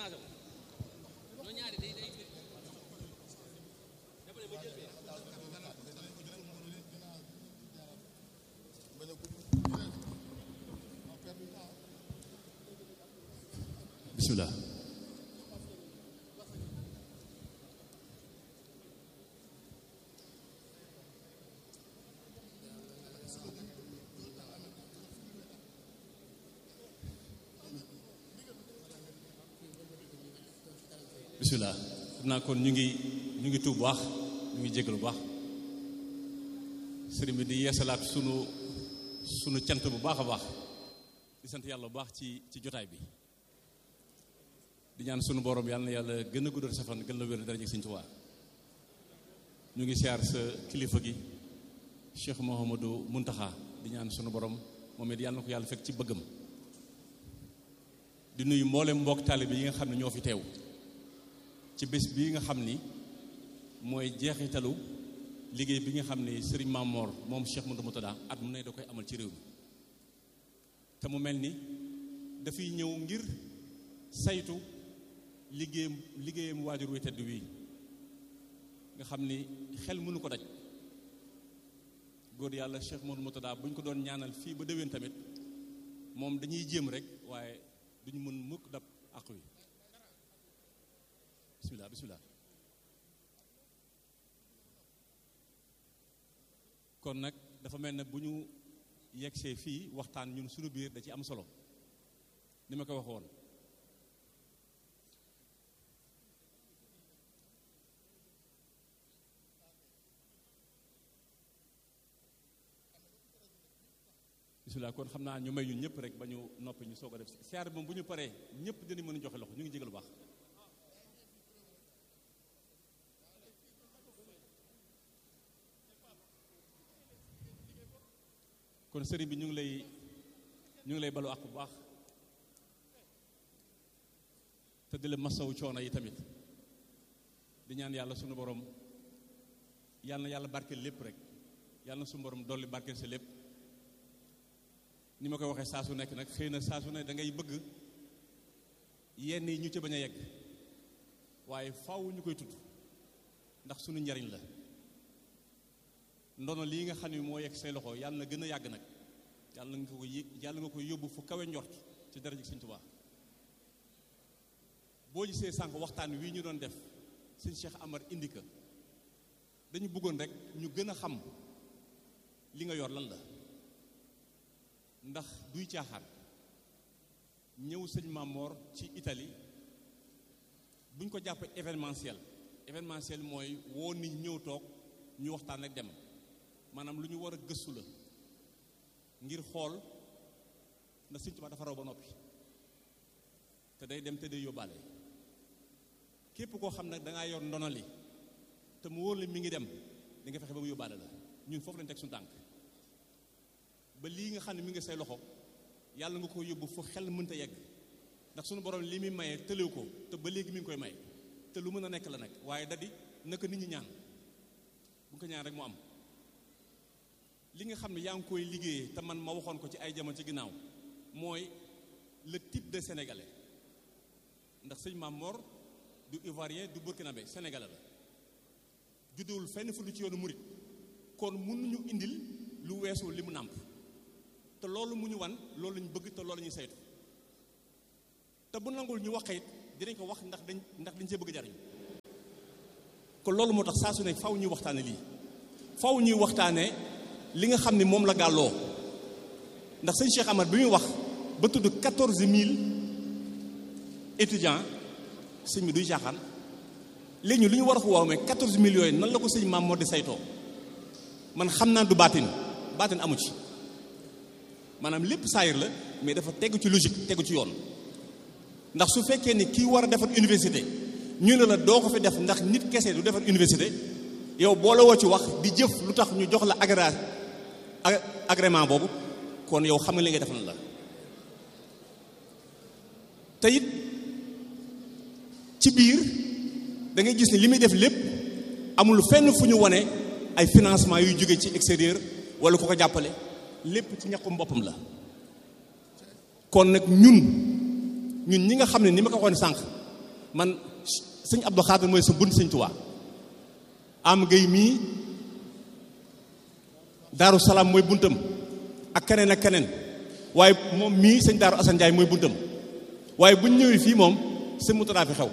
bismillah bismillah xam naa kon ñu ngi ñu ngi tuub bu baax ñu ngi jégalu bu baax sëriñ bi di yeesalaat sunu sunu cant bu baax a baax di sant yàlla bu baax ci ci jotaay bi di ñaan sunu borom yàlla na yàlla gën a guddal sa fan gën la wér dara jëg Sëriñ Tuubaa ñu ngi siyaar sa kilifa gi Cheikh Mouhamadou Muntaxa di ñaan sunu borom moom it yàlla na ko yàlla fekk ci bëggam di nuyu mboolem mbokk taalibe yi nga xam ne ñoo fi teew ci bés bii nga xam ni mooy jeexitalu liggéey bi nga xam ni Serigne Mamor moom Cheikh Modou Moutada at mu ne da koy amal ci réew mi te mu mel ni dafay ñëw ngir saytu liggéeyam liggéeyam waajur wi tedd wii nga xam ni xel mënu ko daj góor yàlla Cheikh Modou Moutada bu ñu ko doon ñaanal fii ba déwén tamit moom dañuy jéem rek waaye duñu mën mukk dab àq wi bismillah bismillah kon nag dafa mel ne bu ñu yegsee fii waxtaan ñun suñu biir da ci am solo ni ma ko waxoon bismillah kon xam naa ñu may ñun ñëpp rek ba ñu noppi ñu soog a def siyaar moom bu ñu paree ñëpp dinañ mën a joxe loxo ñu ngi jégal bu baax kon sëriñ bi ñu ngi lay ñu ngi lay balu ak bu baax te di la masawu coono yi tamit di ñaan yàlla sunu borom yàlla na yàlla barkeel lépp rek yàlla na sunu borom dolli barkeel sa lépp ni ma koy waxee saa su nekk nag xëy na saa su ne da ngay bëgg yenn yi ñu ci bañ a yegg waaye faaw ñu koy tudd ndax sunu njariñ la ndono lii nga xam ne moo yegg say loxo yàlla na gën a yàgg nag yàlla nga ko yëg yàlla nga koy yóbbu fu kawe njort ci dara ji Sëñ Tuubaa boo gisee sànq waxtaan wii ñu doon def sëñ Cheikh Amar indi ka dañu bëggoon rek ñu gën a xam li nga yor lan la ndax duy caaxaan ñëw sëñ Mamor ci Italie buñ ko jàpp événementiel événementiel mooy woo nit ñëw toog ñu waxtaan ak dem maanaam lu ñu war a gëstu la ngir xool ndax Sëñ Tuubaa dafa raw ba noppi te day dem te day yóbbaale képp koo xam nag da ngaa yor ndono li te mu wóor la mi ngi dem di nga fexe ba mu yóbbaale la ñun foofu lañ teg suñu tànk ba lii nga xam ne mi ngi say loxo yàlla nga ko yóbbu fu xel mënta yegg ndax suñu borom li muy maye tëlew ko te ba léegi mi ngi koy may te lu mën a nekk la nag waaye dadi naka nit ñi ñaan bu ko ñaan rek mu am li nga xam ne yaa ngi koy liggéeyee te man ma waxoon ko ci ay jamono ci ginnaaw mooy le type de sénégalais ndax sëñ Maam Mor du ivoirien du burkinabé sénégalais la juddewul fenn fu lu ci yoonu murit kon mënuñu indil lu weesu li mu nàmp te loolu mu ñu wan loolu lañu bëgg te loolu ñuy saytu te bu nangul ñu wax it dinañ ko wax ndax dañ ndax dañ see bëgg jariñ kon loolu moo tax saa su nekk faw ñuy waxtaane lii faw ñuy waxtaane li nga xam ne moom la gàlloo ndax sëñ Cheikh Amar bi muy wax ba tudd quatorze mille étudiants sëñ bi duy caaxaan léegi ñu lu ñu war a ko waaw mais quatorze mille yooyu nan la ko sëñ maam moo di saytoo man xam naa du baatin baatin amu ci maanaam lépp saayir la mais dafa tegu ci logique tegu ci yoon ndax su fekkee ni kii war a defar université ñu ne la doo ko fi def ndax nit kese du defar université yow boole woo ci wax di jëf lu tax ñu jox la agré agrément boobu kon yow xam nga li ngay def na la te it ci biir da ngay gis ni li muy def lépp amul fenn fu ñu wane ay financement yuy jóge ci extérieur wala ku ko jàppale lépp ci ñàkkum boppam la kon nag ñun ñun ñi nga xam ne ni ma ko waxoon sànq man sëñ Abdou Khadre mooy sa bunt sëñ Tuubaa am gay mii Daaru Salaam mooy buntam ak keneen ak keneen waaye moom mii sëñ Daaru Assane Ndiaye mooy buntam waaye bu ñu ñëwee fii moom sëñ Moutada fi xew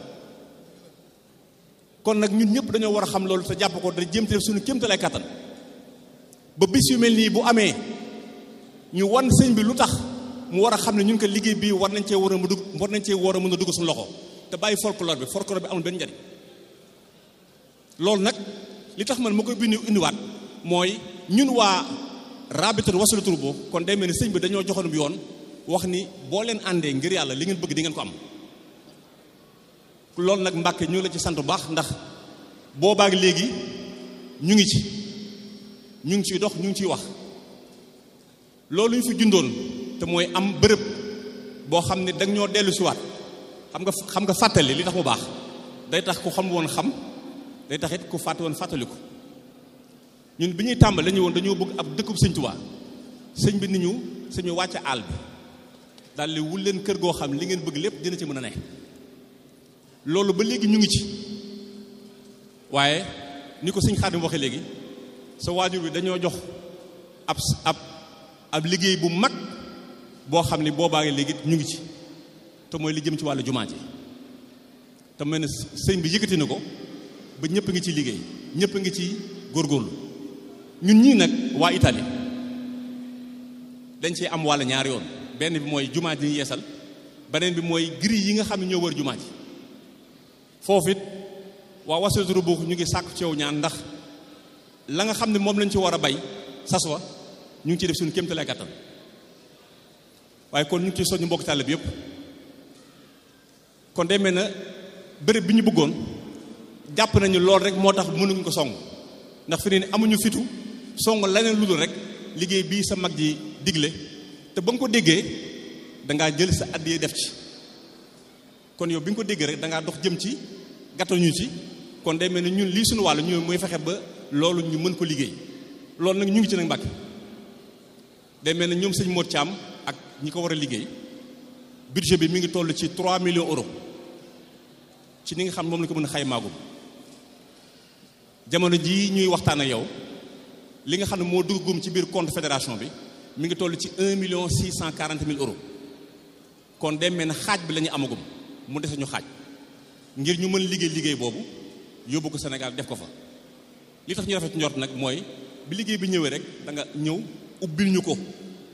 kon nag ñun ñëpp dañoo war a xam loolu te jàpp ko da jéem te def suñu kéemtalaay kattan ba bis yu mel nii bu amee ñu wan sëñ bi lu tax mu war a xam ne ñun ko liggéey bii war nañ cee war a mu dugg war nañ cee war a mën a dugg suñu loxo te bàyyi folklore bi folklore bi amul benn njariñ loolu nag li tax man ma koy bind indiwaat mooy ñun waa rabitul wasalatul boo kon day mel ni sëñ bi dañoo joxoon bi yoon wax ni boo leen àndee ngir yàlla li ngeen bëgg di ngeen ko am loolu nag Mbàkke ñu ngi la ci sant bu baax ndax boobaak léegi ñu ngi ci ñu ngi ciy dox ñu ngi ciy wax loolu ñu fi jundoon te mooy am bërëb boo xam ne danga ñoo dellu siwaat xam nga xam nga fàttali li tax mu baax day tax ku xam woon xam day tax it ku fàtte woon fàttaliku ñun bi ñuy tàmbali dañu woon dañoo bëgg ab dëkkub sëñ Tuubaa sëñ bi ni ñu suñu wàcce àll bi daal di wul leen kër goo xam li ngeen bëgg lépp dina ci mën a ne loolu ba léegi ñu ngi ci waaye ni ko sëñ Xaadim waxee léegi sa waajur bi dañoo jox ab ab ab liggéey bu mag boo xam ni boobaa léegi ñu ngi ci te mooy li jëm ci wàllu jumaa ji te mel ne sëñ bi yëkkati na ko ba ñëpp ngi ci liggéey ñëpp ngi ci góorgóorlu ñun ñii nag waa Italie dañ cee am wàll ñaari yoon benn bi mooy jumaa ji ñu yeesal beneen bi mooy gris yi nga xam ne ñoo wër jumaa ji foofu it waa wasilatu rubuux ñu ngi sàkku ci yow ñaan ndax la nga xam ne moom lañ ci war a bay sas wa ñu ngi ciy def suñu kéemtalaay kattan waaye kon ñu ngi ciy soññu mbokk tàll bi yëpp kon day mel na bërëb bi ñu bëggoon jàpp nañu lool rek moo tax mënuñ ko song ndax fi ne amuñu fitu song leneen lu dul rek liggéey bii sa mag ji digle te ba nga ko déggee dangaa jël sa àddiyee def ci kon yow bi nga ko déggee rek dangaa dox jëm ci gàttañu ci kon day mel ni ñun lii suñu wàllu ñu mooy fexe ba loolu ñu mën ko liggéey loolu nag ñu ngi ci nag Mbàkke day mel ni ñoom sëñ Modou Thiam ak ñi ko war a liggéey budget bi mi ngi toll ci 3 millions euros ci ni nga xam moom la ko mën a xaymaagum jamono jii ñuy waxtaan ak yow li nga xam ne moo duggagum ci biir compte fédération bi mi ngi toll ci 1 million 640 mille euros kon day mel ne xaaj bi la ñu amagum mu dese ñu xaaj ngir ñu mën liggéey liggéey boobu yóbbu ko Sénégal def ko fa li tax ñu rafet njort nag mooy bi liggéey bi ñëwee rek da nga ñëw ubbil ñu ko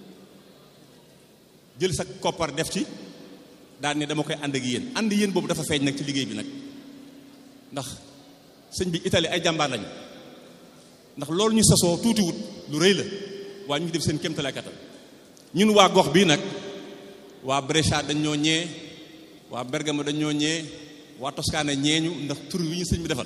jël sa koppar def ci daal ne dama koy ànd ak yéen ànd yéen boobu dafa feeñ nag ci liggéey bi nag ndax sëñ bi Italie ay jàmbaar lañu ndax loolu ñu sasoo tuutiwut lu rëy la waaye ñu ngi def seen kéemtalaay kattan ñun waa gox bii nag waa Brescia dañ ñoo ñee waa Bergamo dañ ñoo ñee waa Toscane ñeeñu ndax tur wi ñu sëñ bi defal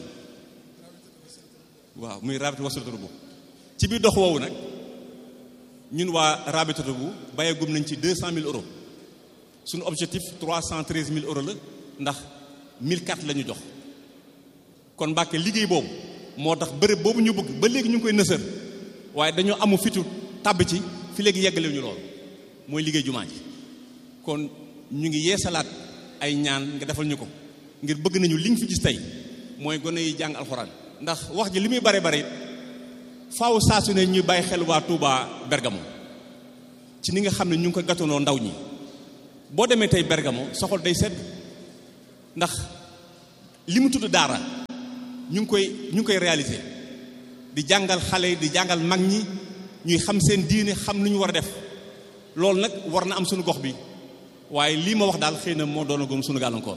waaw muy rabita wasilatu bu ci biir dox woowu nag ñun waa rabitatu bu bayagum nañ ci deux cent mille euros suñu objectif trois cent treize mille euros la ndax mille quatre la ñu jox kon Mbàkke liggéey boobu moo tax bërëb boobu ñu bëgg ba léegi ñu ngi koy nësër waaye dañoo amu fitu tàbb ci fi léegi yeggale ñu lool mooy liggéey jumaa ji kon ñu ngi yeesalaat ay ñaan nga defal ñu ko ngir bëgg nañu li nga fi gis tey mooy gone yi jàng alxuraan ndax wax ji li muy bare bare faaw saa su ne ñuy bàyyi xel waa Touba Bergamo ci ni nga xam ne ñu ngi ko gàttanoo ndaw ñi boo demee tey Bergamo soxol day sedd ndax li mu tudd daara ñu ngi koy ñu ngi koy réaliser di jàngal xale yi di jàngal mag ñi ñuy xam seen diine xam lu ñu war a def loolu nag war na am suñu gox bi waaye lii ma wax daal xëy na moo doon gom suñu gàllankoor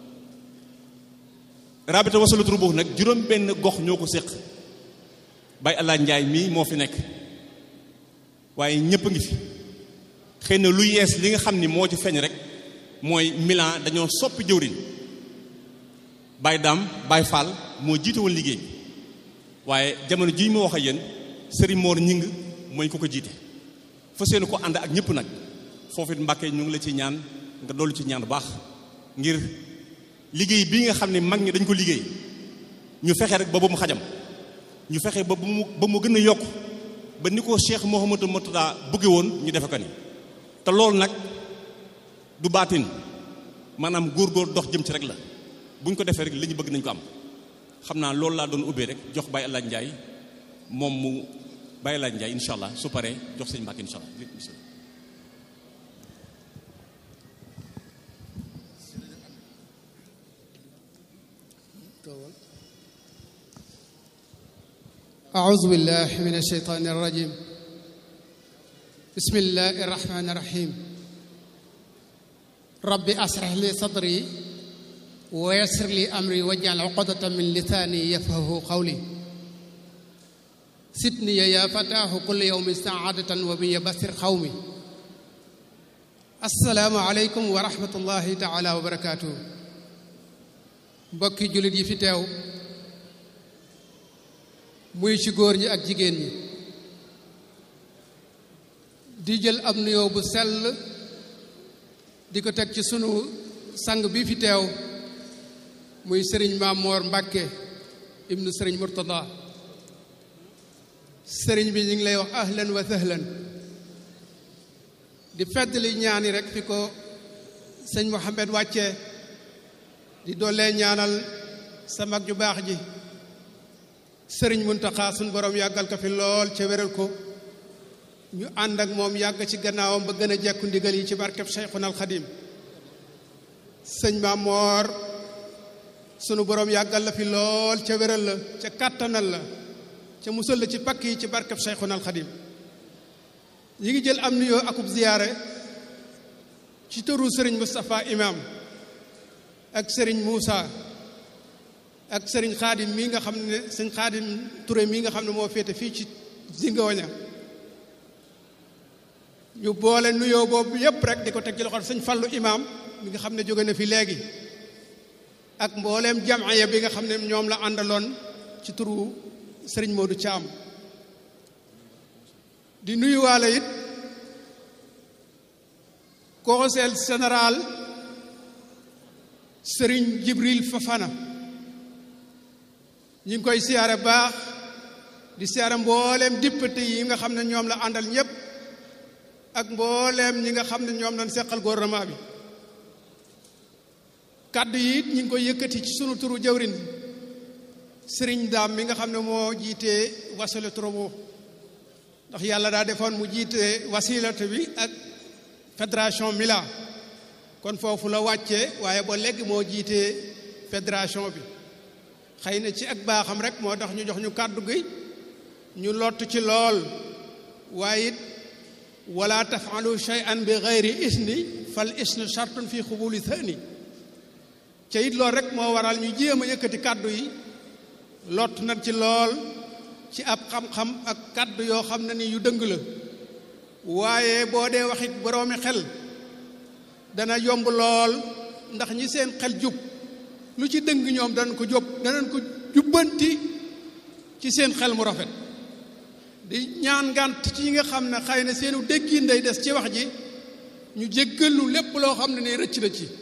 rabita wasalatu rubuux nag juróom benn gox ñoo ko séq bay allah njaay mii moo fi nekk waaye ñëpp a ngi fi xëy na lu yees li nga xam ni moo ci feeñ rek mooy Milan dañoo soppi jëwriñ Baye Dame Baye Fall moo jiite woon liggéey bi waaye jamono jii ma wax ak yéen Serigne Mor ñing mooy ko ko jiite fa seeni ko ànd ak ñëpp nag foofu it Mbàkke ñu ngi la ci ñaan nga dollu ci ñaan bu baax ngir liggéey bii nga xam ne mag ñi dañ ko liggéey ñu fexe rek ba ba mu xajam ñu fexe ba mu ba mu gën a yokk ba ni ko Cheikh Mouhamadou Mourtada bëgge woon ñu defe ko ni te loolu nag du baatin maanaam góor-góor dox jëm ci rek la bu ñu ko defee rek li ñu bëgg nañ ko am xam naa loolu laa doon ubbee rek jox Baye El Hadj Ndiaye moom mu Baye El Hadj Ndiaye incha allah su paree jox sëñ Mbacke incha allah أعوذ بالله من الشيطان الرجيم بسم الله الرحمن الرحيم ربي أسرح لي صدري ويسر لي أمري واجعل عقدة من لساني يفقه قولي سدني يا فتاه كل يوم سعادة وبي بصر قومي السلام عليكم ورحمة الله تعالى وبركاته mbokki jullit yi fi teew muy ci góor ñi ak jigéen ñi di jël ab nuyoo bu sell di ko teg ci sunu sang bi fi teew muy sëriñ Maamoor Mbàkke ibnu sëriñ Murtada sëriñ bi ñu ngi lay wax ahlan wa sahlan di feddali ñaani rek fi ko sëñ Mohamed wàccee di doolee ñaanal sa mag ju baax ji sëriñ Muntaxa suñ borom yàggal ko fi lool ca wéral ko ñu ànd ak moom yàgg ci gannaawam ba gën a jekku ndigal yi ci barkeb Cheikhuna al Xadim sëñ Maamoor sunu borom yàggal la fi lool ca wéral la ca kàttanal la ca musal la ci pakk yi ci barkeb Cheikhuna al Xadim ñi ngi jël am nuyoo akub ziyaare ci tëru sëriñ Moustapha Imam ak sëriñ Moussa ak sëriñ xaadim mii nga xam ne sëñ xaadim Touré mii nga xam ne moo féete fii ci Zingoña ñu boole nuyoo boobu yépp rek di ko teg ci loxo sëñ Fallu imaam mi nga xam ne jóge na fi léegi ak mbooleem jamaaya bi nga xam ne ñoom la àndaloon ci turu sëriñ Modou Thiam di nuyuwaale it conseil général sëriñ Jibril Fafana ñi ngi koy siyaare baax di siyaare mbooleem député yi nga xam ne ñoom la àndal ñépp ak mbooleem ñi nga xam ne ñoom lañ seqal gouvernement bi kàddu yi ñi ngi koy yëkkati ci sunu turu jawrin sëriñ daam mi nga xam ne moo jiitee wasila trobo ndax yàlla daa defoon mu jiite wasilatu bi ak fédération Mila kon foofu la wàccee waaye ba léegi moo jiitee fédération bi xëy na ci ak baaxam rek moo tax ñu jox ñu kàddu gi ñu lott ci lool waaye it wala tafalu shay'an bi gayri isni fal isnu shartun fi xubuli thani ca it loolu rek moo waral ñu jéem a yëkkati kàddu yi lott nañ ci lool ci ab xam-xam ak kàddu yoo xam ne ni yu dëng la waaye boo dee waxit boroomi xel dana yomb lool ndax ñi seen xel jub lu ci dëng ñoom danañ ko jób danañ ko jubbanti ci seen xel mu rafet di ñaan ngànt ci ñi nga xam ne xëy na seenu déggin day des ci wax ji ñu jéggalu lépp loo xam ne ni rëcc na ci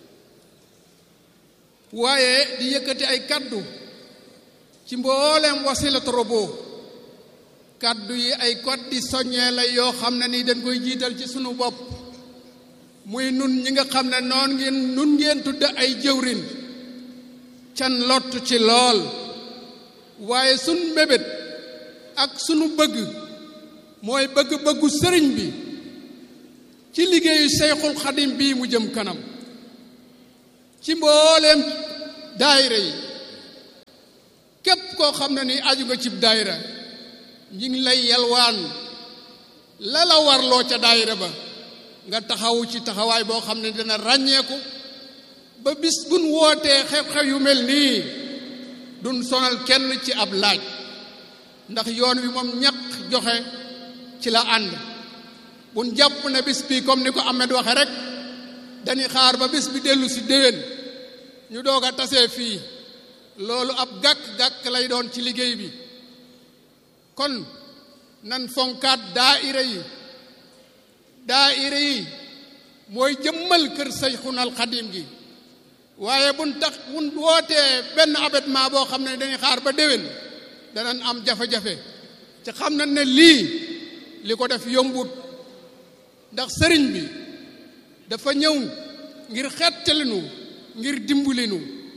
waaye di yëkkati ay kaddu ci mbooleem wasila trobo kaddu yi ay code di soññee la yoo xam ne ni dañ koy jiital ci sunu bopp muy nun ñi nga xam ne noon ngeen nun ngeen tudd ay jëwrin can lott ci lool waaye sun mbébét ak sunu bëgg mooy bëgg-bëggu sëriñ bi ci liggéeyu Seyxul Xadim bii mu jëm kanam ci mbooleem daayira yi képp koo xam ne ni aju nga cib daayira ñi ngi lay yalwaan la la warloo ca daayira ba nga taxawu ci taxawaay boo xam ne dana ràññeeku ba bis buñ wootee xew-xew yu mel nii duñ sonal kenn ci ab laaj ndax yoon wi moom ñaq joxe ci la ànd buñ jàpp ne bis bi comme ni ko Ahmed waxe rek dañuy xaar ba bis bi dellu si déwén ñu doog a tasee fii loolu ab gàkk-gàkk lay doon ci liggéey bi kon nan fonkaat daayira yi daayira yi mooy jëmmal kër Sayxunal Xadim gi waaye buñ tax buñ wootee benn abattement boo xam ne dañuy xaar ba déwén danañ am jafe-jafe ci xam nañ ne lii li ko def yombut ndax sëriñ bi dafa ñëw ngir xettalinu ngir dimbalinu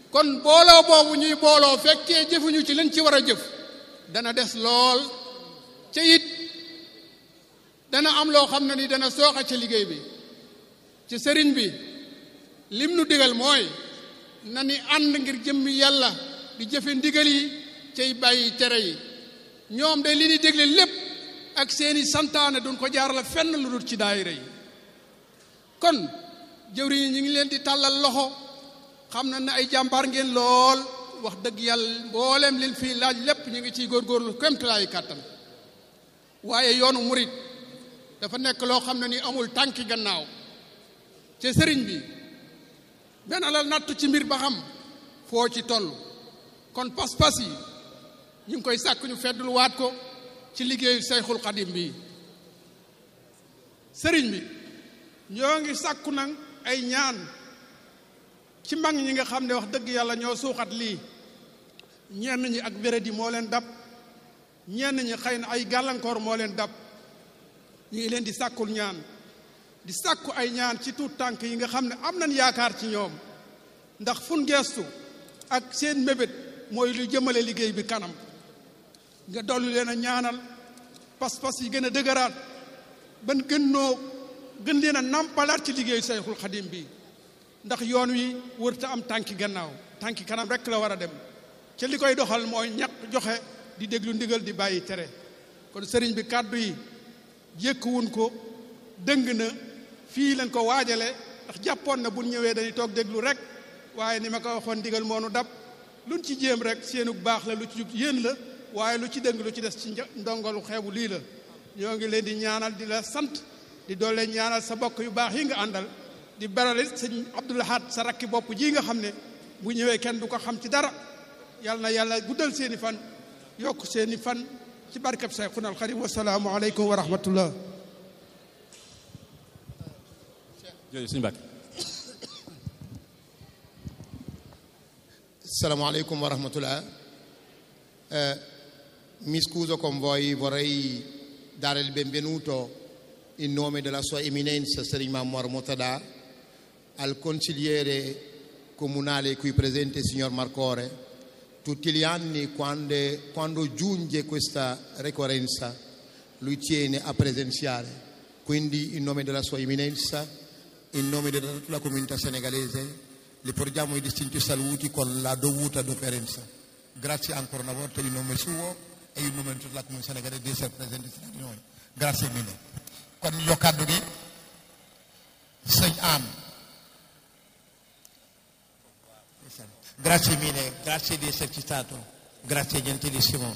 kon booloo boobu ñuy booloo fekkee jëfuñu ci lañ ci war a jëf dana des lool ca it dana am loo xam ne ni dana sooxa ca liggéey bi ci sëriñ bi lim nu digal mooy na ni ànd ngir jëmmi yàlla di jëfe ndigal yi cay bàyyi tere yi ñoom de li ni dégle lépp ak seeni santaane duñ ko jaarale fenn lu dul ci daayira yi kon jëwriñ yi ñu ngi leen di tàllal loxo xam na ne ay jàmbaar ngeen lool wax dëgg yàlla mboolem leen fii laaj lépp ñu ngi ciy góorgóorlu kémtalaayu kàttan waaye yoonu murit dafa nekk loo xam ne ni amul tànki gannaaw te sëriñ bi benn la nattu ci mbir ba xam foo ci toll kon pas-pas yi ñu ngi koy sàkk ñu feddul waat ko ci liggéeyu sayxul xadim bi sëriñ bi ñoo ngi sàkku nag ay ñaan ci mag ñi nga xam ne wax dëgg yàlla ñoo suuxat lii ñenn ñi ak wéradi moo leen dab ñenn ñi xëy na ay gàllankoor moo leen dab ñu ngi leen di sàkkul ñaan di sàkku ay ñaan ci tuut tànk yi nga xam ne am nañ yaakaar ci ñoom ndax fun geestu ak seen mébét mooy lu jëmale liggéey bi kanam nga dolli leen a ñaanal pas-pas yi gën a dëgëraat ban gën noo gën leen a nampalaat ci liggéeyu Sayxul Xadim bi ndax yoon wi wërta am tànki gannaaw tànki kanam rek la war a dem ca li koy doxal mooy ñaq joxe di déglu ndigal di bàyyi tere kon sëriñ bi kàddu yi jékkuwun ko dëng na fii lañ ko waajale ndax jàppoon na bu ñëwee dañuy toog déglu rek waaye ni ma ko waxoon ndigal moonu dab luñ ci jéem rek seenu baax la lu ci jub yéen la waaye lu ci dëng lu ci des ci ndongalu xeebu lii la ñoo ngi leen di ñaanal di la sant di doole ñaanal sa bokk yu baax yi nga àndal di barale sëñ Abdul Ahad sa rakki bopp ji nga xam ne bu ñëwee kenn du ko xam ci dara yàlla na yàlla guddal seeni fan yokk seeni fan ci barkab Sayxuna al Xadim wasalaamu aleykum wa rahmatullah jërëjëf suñu Mbàkke Assalamu alaikum wa rahmatullah. Eh, mi scuso con voi, vorrei dare il benvenuto in nome della sua eminenza Sri Mammar Motada al consigliere comunale qui presente, signor Marcore. Tutti gli anni quando, quando giunge questa ricorrenza lui tiene a presenziare. Quindi in nome della sua eminenza, in nome della comunità senegalese, le porgiamo i distinti saluti con la dovuta deferenza. Grazie ancora una volta in nome suo e in nome di tutta la comunità senegalese di essere presenti tra di noi. Grazie mille. kon ñu jox kàddu gi sëñ am grazie mille grazie di esserci stato grazie gentilissimo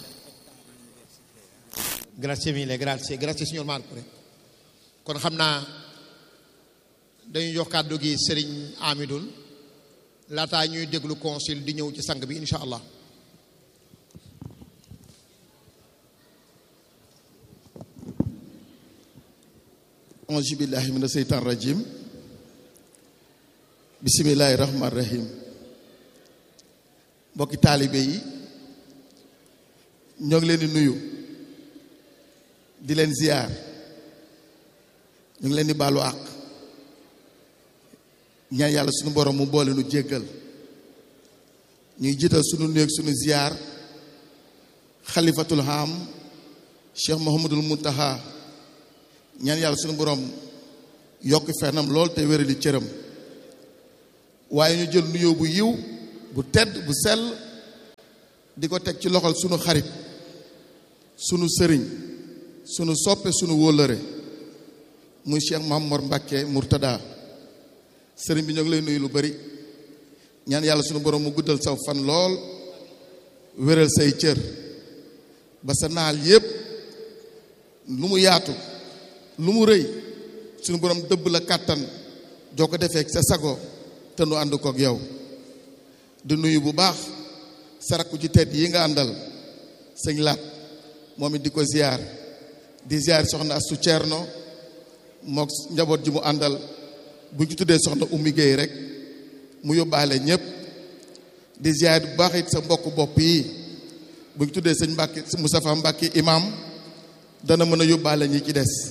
grazie mille grazie grazie signor Marcore kon xam naa dañuy jox kàddu gi sëriñ Amidoun laataa ñuy déglu consul di ñëw ci sang bi incha allah auzu billahi mina seytaan rajim bisimilahi rahman rahim mbokki taalibe yi ñoo ngi leen di nuyu di leen ziyaar ñu ngi leen di baalu àq ñaan yàlla sunu borom mu boole nu jéggal ñuy jiital sunu nuyu ak sunu ziyaar xalifatul ham cheikh mohamadul muntaha ñaan yàlla sunu borom yokk fenam lool te wérali cëram waaye ñu jël nuyoo bu yiw bu tedd bu sell di ko teg ci loxol sunu xarit sunu sëriñ sunu soppe sunu wóllëre muy Cheikh Mamor Mbacke Murtada sëriñ bi ñoo ngi lay nuyu lu bari ñaan yàlla sunu borom mu guddal saw fan lool wéral say cër ba sa naal yépp lu mu yaatu lu mu rëy sunu borom dëbb la kàttan joo ko defee sa sago te nu ànd kook yow di nuyu bu baax sarakku ci tedd yi nga àndal sëñ laat moom it di ko ziar di ziar soxna Astu Ceerno mook njaboot ji mu àndal bu ñu tuddee soxna Ummi Géey rek mu yóbbaale ñépp di ziar bu baax it sa mbokk bopp yi bu ñu tuddee sëñ Mbàkke Moustapha Mbàkke imam dana mën a yóbbaale ñi ci des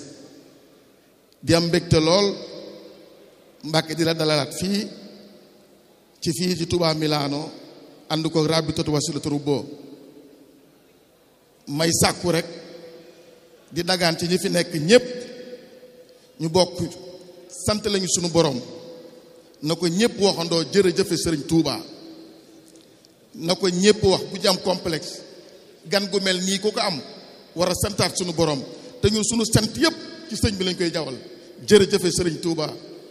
di am mbégte lool Mbàkke di la dalalaat fii ci fii ci Touba Milano ànd ko Rabitatu Wasilatul Rubo may sàkku rek di dagaan ci ñi fi nekk ñépp ñu bokk sant lañu sunu borom na ko ñépp waxandoo jërëjëfe sëriñ Touba na ko ñépp wax bu jam complexe gan gu mel nii ku ko am war a santaat sunu borom te ñun sunu sant yépp ci sëñ bi lañ koy jawal jërëjëfe sëriñ Touba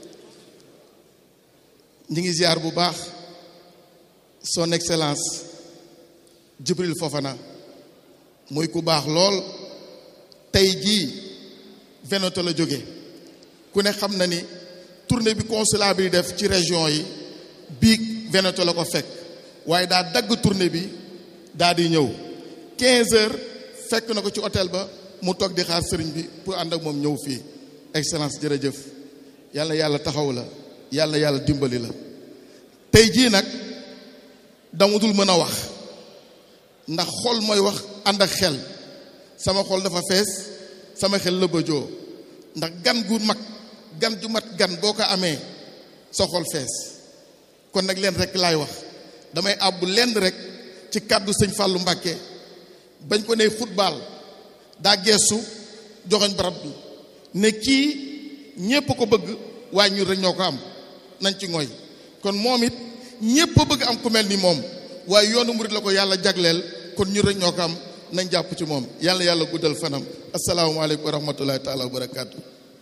ñi ngi ziar bu baax son excellence Jibril Fofana muy ku baax lool tey jii Veneto la jóge ku ne xam na ni tournée bi consulat bi def ci région yi biig Veneto la ko fekk waaye daa dagg tournée bi daa di ñëw 15 heures fekk na ko ci hôtel ba mu toog di xaar sëriñ bi pour ànd ak moom ñëw fii excellence jërëjëf yàlla yàlla taxaw la yàlla yàlla dimbali la tey jii nag dama dul mën a wax ndax xol mooy wax ànd ak xel sama xol dafa fees sama xel la bëjoo ndax gan gu mag gan ju mat gan boo ko amee sa xol fees kon nag leen rek laay wax damay àbbu lenn rek ci kàddu sëñ Fallou Mbakke bañ ko ne football daa geesu joxoñ barab bi ne kii ñépp ko bëgg waaye ñun rek ñoo ko am nañ ci ngoy kon moom it ñépp a bëgg am ku mel ni moom waaye yoonu murid la ko yàlla jagleel kon ñun rek ñoo ko am nañ jàpp ci moom yàlla yàlla guddal fanam asalaamaaleykum wa rahmatullahi taala wa barakaatu.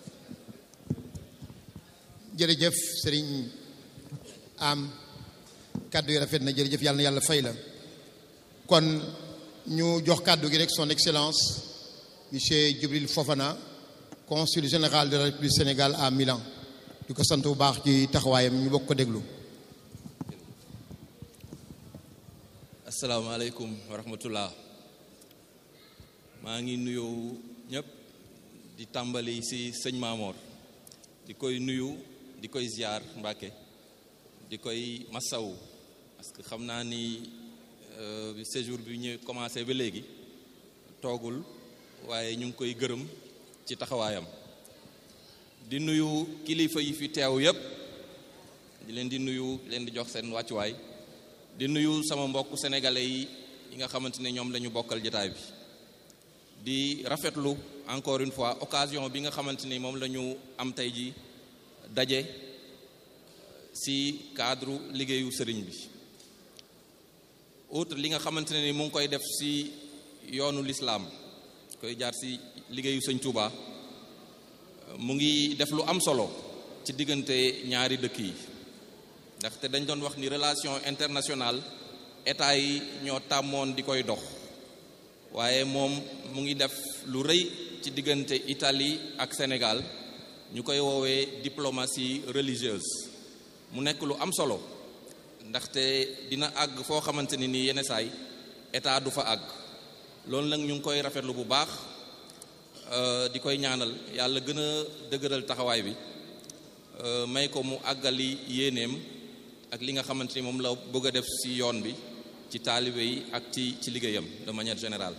jërëjëf sëriñ am kàddu yi rafet na jërëjëf yàlla na yàlla fay la kon ñu jox kàddu gi rek son excellence monsieur Djibril Fofana consul général de la République du Sénégal à Milan di ko sant bu baax ci taxawaayam ñu bokk ko déglu asalaamaaleykum wa rahmatullah maa ngi nuyu ñëpp di tàmbali ci sëñ Maamoor di koy nuyu di koy ziar Mbàkke di koy masawu parce que xam naa ni séjour bi ñu commencé ba léegi toogul waaye ñu ngi koy gërëm ci taxawaayam di nuyu kilifa yi fi teew yépp di leen di nuyu leen di jox seen wàccuwaay di nuyu sama mbokk sénégalais yi yi nga xamante ne ñoom lañu bokkal jotaay bi di rafetlu encore une fois occasion bi nga xamante ni moom la ñu am tey ji daje ci cadre liggéeyu sëriñ bi outre li nga xamante ne ni mu ngi koy def ci yoonu lislaam koy jaar ci liggéeyu sëñ Touba mu ngi def lu am solo ci diggante ñaari dëkk yi ndaxte dañ doon wax ni relation internationale état yi ñoo tàmmoon di koy dox waaye moom mu ngi def lu rëy ci diggante Italie ak Sénégal ñu koy woowee diplomatie religieuse mu nekk lu am solo ndaxte dina àgg foo xamante ni nii yenn saay état du fa àgg loolu nag ñu ngi koy rafetlu bu baax di koy ñaanal yàlla gën a dëgëral taxawaay bi may ko mu àggali yéeneem ak li nga xamante ni moom la bëgg a def ci yoon bi ci taalibe yi ak ci ci liggéeyam de manière générale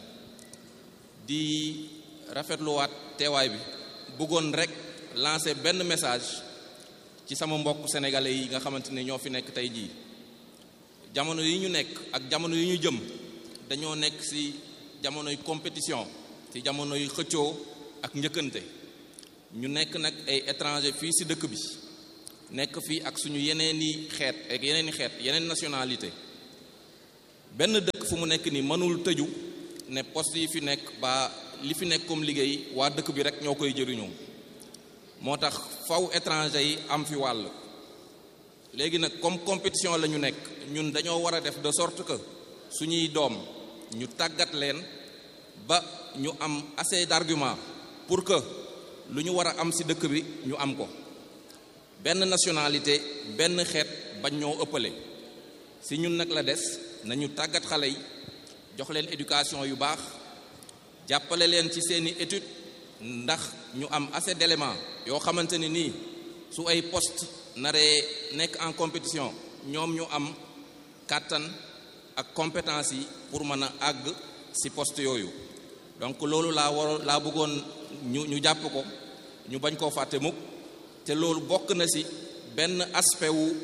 di rafetluwaat teewaay bi bëggoon rek lancer benn message ci sama mbokk sénégalais yi nga xamante ne ñoo fi nekk tey jii jamono yi ñu nekk ak jamono yi ñu jëm dañoo nekk ci jamonoy compétition ci jamonoy xëccoo ak njëkkante ñu nekk nag ay étranger fii ci dëkk bi nekk fii ak suñu yeneeni xeet ak yeneeni xeet yeneen nationalité benn dëkk fu mu nekk ni mënul tëju ne poste yi fi nekk ba li fi nekk comme liggéey waa dëkk bi rek ñoo koy jëriñoo moo tax faw étranger yi am fi wàll léegi nag comme compétition la ñu nekk ñun dañoo war a def de sorte que suñuy doom ñu tàggat leen ba ñu am assez d'argument pour que lu ñu war a am ci dëkk bi ñu am ko benn nationalité benn xeet bañ ñoo ëppale ci ñun nag la des nañu tàggat xale yi jox leen éducation yu baax jàppale leen ci seeni étude ndax ñu am assez d'éléments yoo xamante ni nii su ay poste naree nekk en compétition ñoom ñu am kàttan ak compétence yi pour mën a àgg ci poste yooyu donc loolu laa war laa bëggoon ñu ñu jàpp ko ñu bañ koo fàtte mukk te loolu bokk na ci benn aspect wu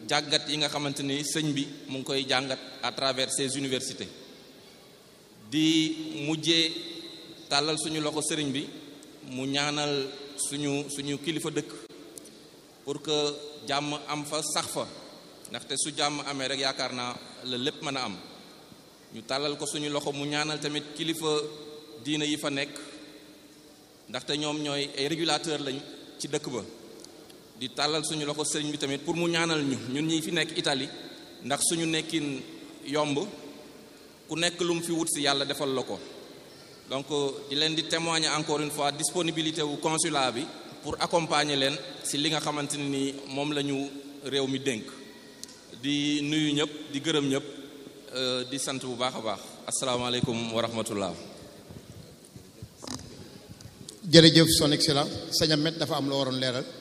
jàngat yi nga xamante ni sëñ bi mu ngi koy jàngat à travers ces universités di mujjee tàllal suñu loxo sëriñ bi mu ñaanal suñu suñu kilifa dëkk pour que jàmm am fa sax fa ndaxte su jàmm amee rek yaakaar naa la lépp mën a am ñu tàllal ko suñu loxo mu ñaanal tamit kilifa diina yi fa nekk ndaxte ñoom ñooy ay régulateur lañ ci dëkk ba di tàllal suñu loxo sëriñ bi tamit pour mu ñaanal ñu ñun ñi fi nekk Italie ndax suñu nekkin yomb ku nekk lu mu fi wut si yàlla defal la ko donc di leen di témoigner encore une fois disponibilité wu consulat bi pour accompagner leen si li nga xamante ne ni moom la ñu réew mi dénk di nuyu ñëpp di gërëm ñëpp di sant bu baax a baax asalaamaaleykum wa rahmatullah jërëjëf son excellence sëñ Ahmed dafa am loo waroon leeral